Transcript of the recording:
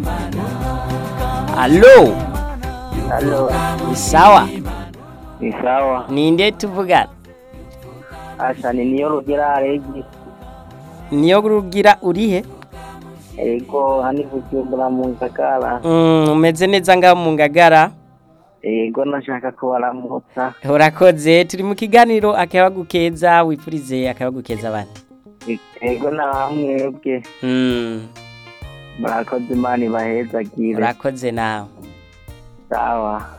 Allo, Halo, ni sawa? ni sawa. Ninde tuvugana? Asha ni niyo rugira aregi. Niyo rugira urihe? Ego hani kujumbura mu Ngagara. Mm, umeze neza ngaho mu ngagara? Ego nashaka kubaramutsa. Urakoze, turi mu kiganiro akabagukeza wipfurize akabagukeza abandi. Ego na bamwebwe. Mm, Murakoze Imana ibahezagire. urakoze nawe. Sawa.